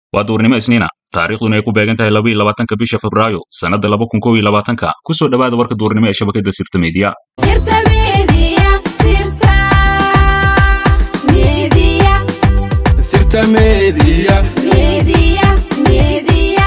waa duurnimo isniina taariikhduna ay ku beegan tahay laba iyo labaatanka bisha febraayo sannadda laba kun kow iyo labaatanka ku soo dhowaada warka duurnimo ee shabakadda sirta meediya Sirta Media, Sirta Media, Sirta Media. Media, Media.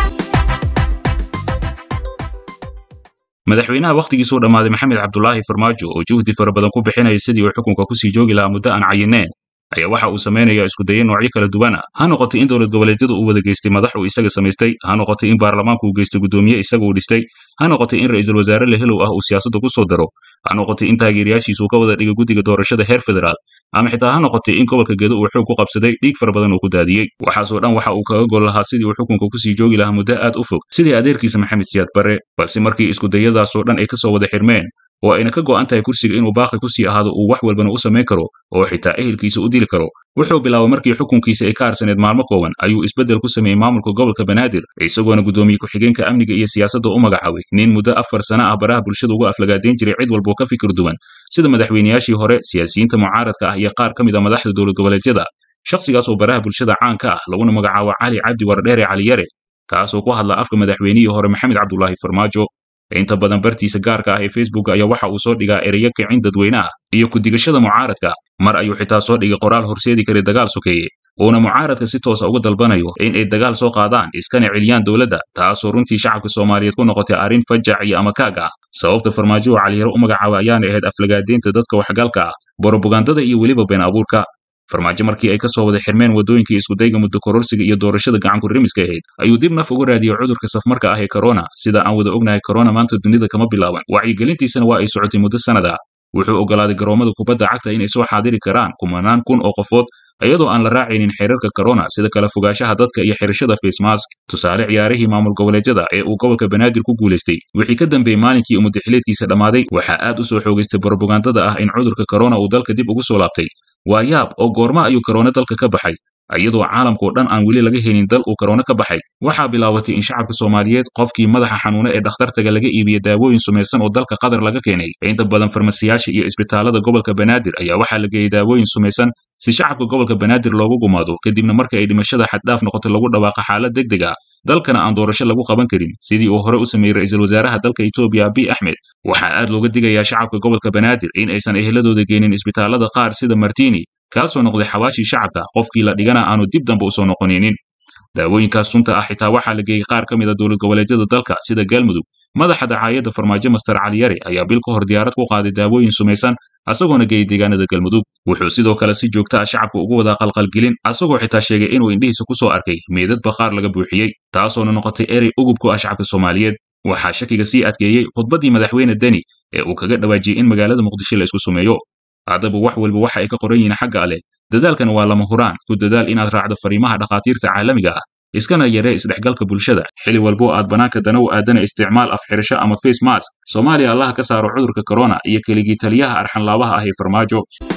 madaxweynaha wakhtigiisuu dhammaaday maxamed cabdulaahi farmaajo oo juhdi fara badan ku bixinaya sidii uu xukunka ku sii joogi lahaa muddo aan cayineen ayaa waxa uu samaynayaa iskudaye noocyo kala duwana ha noqotay in dowlad goboleedyadu uu wada geystay madax uu isaga samaystay ha noqotay in baarlamaanku uu geystay guddoomiye isaga uu dhistay ha noqotay in ra'iisul wasaare lehelow ah uu siyaasadda ku soo daro ha noqotay in taageerayaashiisu ka wada dhiga guddiga doorashada heer federaal ama xitaa ha noqotay in gobolka gedo uu xoog ku qabsaday dhiig fara badan uu ku daadiyey waxaasoo dhan waxa uu kaga gol lahaa sidii uu xukunka ku sii joogi lahaa muddo aad u fog sidii adeerkiisa maxamed siyaad barre balse markii iskudayadaasoo dhan ay ka soo wada xirmeen oo ayna ka go'an tahay kursiga inuu baaqi ku sii ahaado uu wax walbana u samayn karo oo xitaa ehelkiisa u dili karo wuxuu bilaabay markii xukunkiisa ay ka harsaneed maalmo kooban ayuu isbeddel ku sameeyey maamulka gobolka banaadir isagoona guddoomiye ku-xigeenka amniga iyo siyaasadda u magacaabay nin muddo afar sana ah baraha bulshada uga aflagaadeyn jiray cid walboo ka fikir duwan sida madaxweynayaashii hore siyaasiyiinta mucaaradka ah iyo qaar ka mid a madaxda dowlad goboleedyada shakhsigaas oo baraha bulshada caanka ah laguna magacaabo cali cabdi wardheere caliyare kaasoo ku hadla afka madaxweynihii hore maxamed cabdulaahi farmaajo inta badan bartiisa gaarka ah ee facebook ayaa waxa uu soo dhigaa ereyo kicin dadweynaha iyo ku-digashada mucaaradka mar ayuu xitaa soo dhigay qoraal horseedi karay dagaal sokeeye uuna mucaaradka si toosa uga dalbanayo in ay dagaal soo qaadaan iskana celiyaan dowladda taasoo runtii shacabka soomaaliyeed ku noqotay arrin fajac iyo amakaag ah sababta farmaajo oo caliyaro u magacaaba ayaana ahayd aflagaadeynta dadka waxgalka ah borobagandada iyo weliba been abuurka farmaajo markii ay ka soo wada xirmeen waddooyinkii iskudayga muddo kororsiga iyo doorashada gacankurimiska ahayd ayuu dib naf uga raadiyey cudurka safmarka ah ee korona sida aan wada ognahay korona maanta dunida kama bilaaban wacyigelintiisana waa ay socotay muddo sannad ah wuxuu ogolaaday garoomada kubadda cagta inay soo xaadiri karaan kumanaan kun oo qofood iyadoo aan la raacaynin xeerarka korona sida kala fogaanshaha dadka iyo xirashada facemask tusaale ciyaarihii maamul goboleedyada ee uu gobolka banaadir ku guulaystay wixii ka dambeeyey maalinkii uu muddaxileedkiisa dhammaaday waxaa aad u soo xoogaystay borobagandada ah in cudurka korona uu dalka dib ugu soo laabtay waa yaab oo goorma ayuu korona dalka ka baxay iyadoo caalamkao dhan aan weli laga helin dal uu korona ka baxay waxaa bilaabatay in shacabka soomaaliyeed qofkii madaxa xanuuna ee dhakhtartaga laga iibiya daawooyin sumaysan oo dalka qatar laga keenay inta badan farmasiyaasha iyo isbitaalada gobolka banaadir ayaa waxaa la geeyey daawooyin sumaysan si shacabka gobolka banaadir loogu gumaado kadibna marka ay dhimashada xaddhaaf noqoto lagu dhawaaqa xaalad deg deg ah dalkana aan doorasho lagu qaban karin sidii uu hore u sameeyey ra'iisul wasaaraha dalka etoobiya abiy axmed waxaa aad looga digayaa shacabka gobolka banaadir in aysan eheladooda geenin isbitaalada qaar sida martini kaasoo noqday xawaashii shacabka qofkii la dhigana aanu dib dambe usoo noqoninin daawooyinkaas sunta ah xitaa waxaa la geeyey qaar ka mid a dowlad goboleedyada dalka sida galmudug madaxa dacaayadda farmaajo master caliyare ayaa bil ka hor diyaarad ku qaaday daawooyin sumaysan asagoona geeyey deegaanada galmudug wuxuu sidoo kale si joogta ah shacabka ugu wadaa qalqalgelin asagoo xitaa sheegay inuu indhihiisa ku soo arkay meedad bakhaar laga buuxiyey taasoona noqotay erey ugub ku ah shacabka soomaaliyeed waxaa shakiga sii adkeeyey khudbaddii madaxweyne deni ee uu kaga dhawaajiyey in magaalada muqdisho la isku sumeeyo haddaba wax walba waxa ay ka qoran yihiin xagga alleh dadaalkana waa lama huraan ku dadaal inaad raacdo fariimaha dhakhaatiirta caalamiga ah iskana yaree isdhexgalka bulshada xili walbo aad bannaanka dana u aadana isticmaal afxirasho ama face mask soomaaliya allaha ka saaro cudurka korona iyo keligii taliyaha arxanlaabaha ah ee farmaajo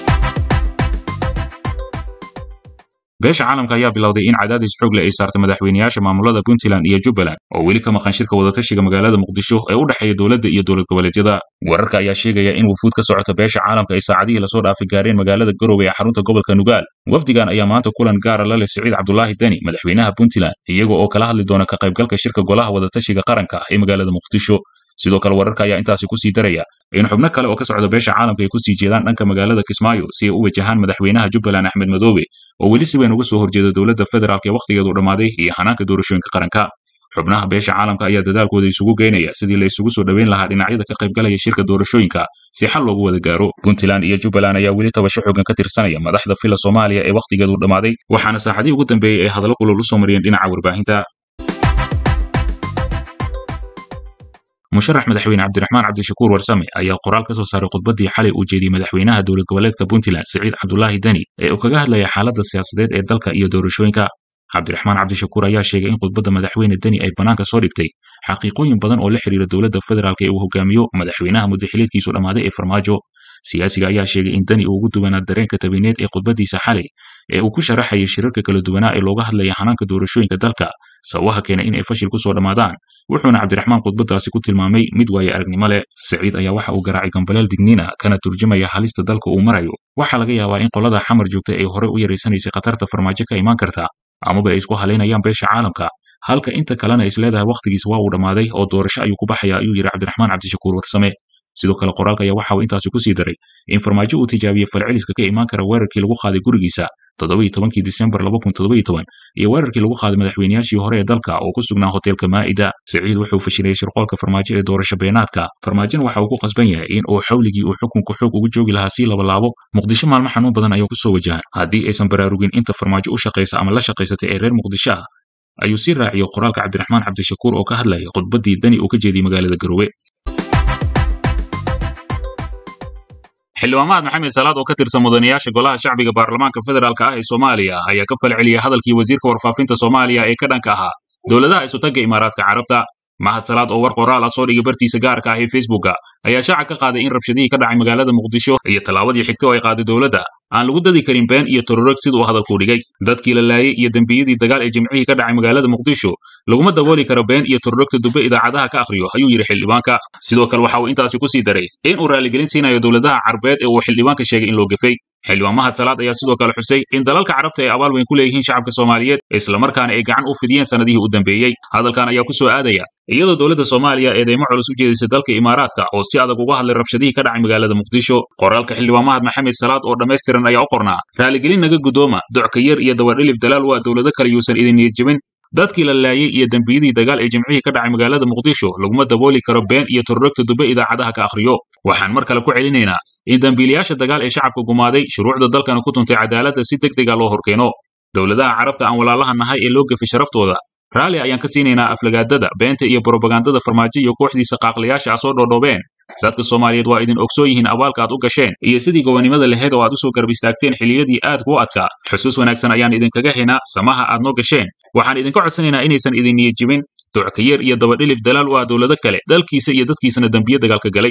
beesha caalamka ayaa bilowday in cadaadis xoog leh ay saarta madaxweynayaasha maamulada puntland iyo jubbaland oo weli ka maqan shirka wadatashiga magaalada muqdisho ee u dhexeeya dowladda iyo dowlad goboleedyada wararka ayaa sheegaya in wufuud ka socota beesha caalamka ay saacadihii lasoo dhaafay gaareen magaalada garowe ee xarunta gobolka nugaal wafdigan ayaa maanta kulan gaara la leh siciid cabdulaahi deni madaxweynaha puntland iyaga oo kala hadli doona ka qaybgalka shirka golaha wadatashiga qaranka ee magaalada muqdisho sidoo kale wararka ayaa intaasi ku sii daraya in xubno kale oo ka socda beesha caalamka ay ku sii jeedaan dhanka magaalada kismaayo si ay u wajahaan madaxweynaha jubbaland axmed madoobe oo weli si weyn uga soo horjeeda dowladda federaalk ee wakhtigeedu dhammaaday iyo hanaanka doorashooyinka qaranka xubnaha beesha caalamka ayaa dadaalkooda isugu geynaya sidii la isugu soo dhoweyn lahaa dhinacyada ka qaybgalaya shirka doorashooyinka si xal loogu wada gaaro puntland iyo jubbaland ayaa weli tabasho xoogan ka tirsanaya madaxda fila soomaaliya ee wakhtigeedu dhammaaday waxaana saaxadihii ugu dambeeyey ay hadallo kulul u soo mariyeen dhinaca warbaahinta musharax madaxweyne cabdiraxmaan cabdishakuur warsame ayaa qoraal ka soo saaray khudbaddii xalay uu jeediyey madaxweynaha dowlad goboleedka puntland siciid cabdulaahi deni ee uu kaga hadlaya xaaladda siyaasadeed ee dalka iyo doorashooyinka cabdiraxmaan cabdishakuur ayaa sheegay in khudbadda madaxweyne deni ay bannaanka soo dhigtay xaqiiqooyin badan oo la xiriira dowladda federaalk ee uu hogaamiyo madaxweynaha muddaxileedkiisu dhammaaday ee farmaajo siyaasiga ayaa sheegay in deni uu ugu duwanaa dareenka tabineed ee khudbaddiisa xalay ee uu ku sharaxayay shirarka kala duwanaa ee looga hadlaya hanaanka doorashooyinka dalka sababaha keena in ay fashil ku soo dhammaadaan wuxuuna cabdiraxmaan khudbaddaasi ku tilmaamay mid waaye aragnimo leh siciid ayaa waxa uu garaacay gambalaal digniin ah kana turjumaya halista dalka uu marayo waxaa laga yaabaa in qolada xamar joogta ay hore u yaraysanaysay khatarta farmaajo ka imaan karta amaba ay isku halaynayaan beesha caalamka halka inta kalena is leedahay wakhtigiisa waa uu dhammaaday oo doorasho ayuu ku baxaya ayuu yidhi cabdiraxmaan cabdishakuur warsame sidoo kale qoraalka ayaa waxa uu intaasi ku sii daray in farmaajo uu tijaabiyey falceliska ka imaan kara weerarkii lagu qaaday gurigiisa toddobaiyo tobankii disembar laba kun toddoba iyo toban iyo weerarkii lagu qaaday madaxweynayaashii hore ee dalka oo ku sugnaa hoteelka maa'ida siciid wuxuu fashiliyey shirqoolka farmaajo ee doorasho beenaadka farmaajona waxa uu ku qasban yahay in uu xawligii uu xukunka xoog ugu joogi lahaa sii labalaabo muqdisho maalmo xanuun badan ayaa ku soo wajahan haddii aysan baraarugin inta farmaajo u shaqaysa ama la shaqaysatay ee reer muqdisho ah ayuu sii raaciyey qoraalka cabdiraxmaan cabdishakuur oo ka hadlaya khudbaddii dani uu ka jeediyey magaalada garowe xildhibaamaad maxamed salaad oo ka tirsan mudanayaasha golaha shacbiga baarlamaanka federaalk ah ee soomaaliya ayaa ka falceliyey hadalkii wasiirka warfaafinta soomaaliya ee ka dhanka ahaa dowladaha isutagga imaaraadka carabta mahad salaad oo war qoraal ah soo dhigay bartiisa gaarka ah ee facebooka ayaa shaaca ka qaaday in rabshadihii ka dhacay magaalada muqdisho iyo tallaabadii xigta oo ay qaaday dowladda aan lagu dadi karin been iyo tororog sida uu hadalku dhigay dadkii la laayey iyo dembiyadii dagaal ee jimcihii ka dhacay magaalada muqdisho laguma dabooli karo been iyo tororogta dube idaacadaha ka akhriyo ayuu yidhi xildhibaanka sidoo kale waxa uu intaasi ku sii daray in uu raaligelin siinayo dowladaha carbeed ee uu xildhibaanka sheegay in loo gefay xildhibaan mahad salaad ayaa sidoo kale xusay in dalalka carabta ay abaal weyn ku leeyihiin shacabka soomaaliyeed islamarkaana ay gacan u fidiyeen sannadihii u dambeeyey hadalkan ayaa ku soo aadaya iyadoo dowladda soomaaliya eedeymo culus u jeedisay dalka imaaraadka oo si adag uga hadlay rabshadihii ka dhacay magaalada muqdisho qoraalka xildhibaan mahad maxamed salaad oo dhammaystiran ayaa u qornaa raaligelin naga guddooma docka yar iyo dawadhilif dalaal waa dowlado kale yuusan idin niyad jebin dadkii la laayey iyo dembiyadii dagaal ee jimcihii ka dhacay magaalada muqdisho laguma dabooli karo been iyo tororogta dube idaacadaha ka akhriyo waxaan mar kale ku celinaynaa in dembiilayaasha dagaal ee shacabka gumaaday shuruucda dalkana ku tuntay cadaaladda si deg dega loo horkeeno dowladaha carabta aan walaalaha nahay ee loo gefay sharaftooda raalli ayaan ka siinaynaa aflagaadada beenta iyo brobagandada farmaajo iyo kooxdiisa qaaqlayaasha ah soo dhoodhoobeen dadka soomaaliyeed waa idin ogsoon yihiin abaalka aad u gasheen iyo sidii gobonnimada lahayd oo aad u soo garab istaagteen xilliyadii aad kuu adkaa xusuus wanaagsan ayaan idinkaga haynaa samaha aad noo gasheen waxaan idinka codsanaynaa inaysan idin niyad jibin dockayeer iyo dabadhilif dalaal u ah dowlado kale dalkiisa iyo dadkiisana dembiye dagaalka galay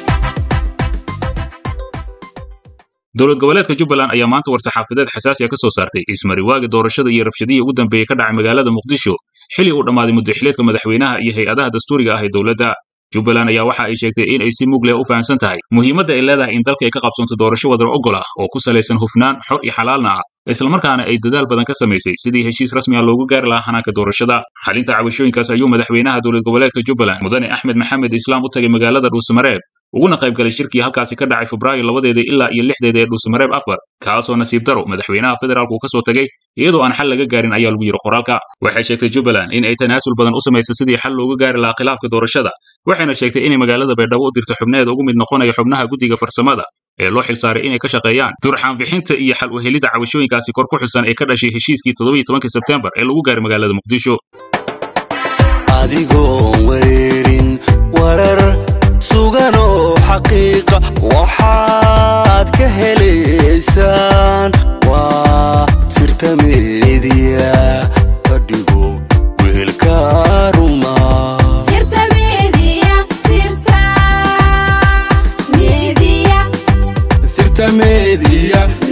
dowlad goboleedka jubbaland ayaa maanta war-saxaafadeed xasaasiya ka soo saartay ismariwaaga doorashada iyo rabshadihii ugu dambeeyey ka dhacay magaalada muqdisho xilli uu dhammaaday muddaxileedka madaxweynaha iyo hay-adaha dastuuriga ah ee dowladda jubbaland ayaa waxa ay sheegtay in ay si mug leh u fahamsan tahay muhiimadda ay leedahay in dalka ay ka qabsanto doorasho wadar ogol ah oo ku salaysan hufnaan xor iyo xalaalna ah islamarkaana ay dadaal badan ka samaysay sidii heshiis rasmi ah loogu gaari lahaa hanaanka doorashada xalinta cabashooyinkaas ayuu madaxweynaha dowlad goboleedka jubbaland mudane axmed maxamed islaam u tagay magaalada dhuusamareeb uguna qayb galay shirkii halkaasi ka dhacay febraayo labadeeda ilaa iyo lixdeeda ee dhuusamareeb afar kaasoo nasiib daro madaxweynaha federaalku uu ka soo tegey iyadoo aan xal laga gaarin ayaa lagu yidhi qoraalka waxay sheegtay jubbaland in ay tanaasul badan u samaysay sidii xal looga gaari lahaa khilaafka doorashada waxayna sheegtay inay magaalada baydhabo u dirto xubnaheeda ugu mid noqonaya xubnaha guddiga farsamada ee loo xilsaaray inay ka shaqeeyaan durxaan bixinta iyo xal u helidda cabashooyinkaasi kor ku xusan ee ka dhashay heshiiskii toddoba iyo tobankii sebtembar ee lagu gaaray magaalada muqdisho adigoon wareerin warar sugan oo xaqiiqa waxaad ka helaysaan waa sirta meediya ka dhigo weelka ruma Sirta media, sirta media. sirta meediya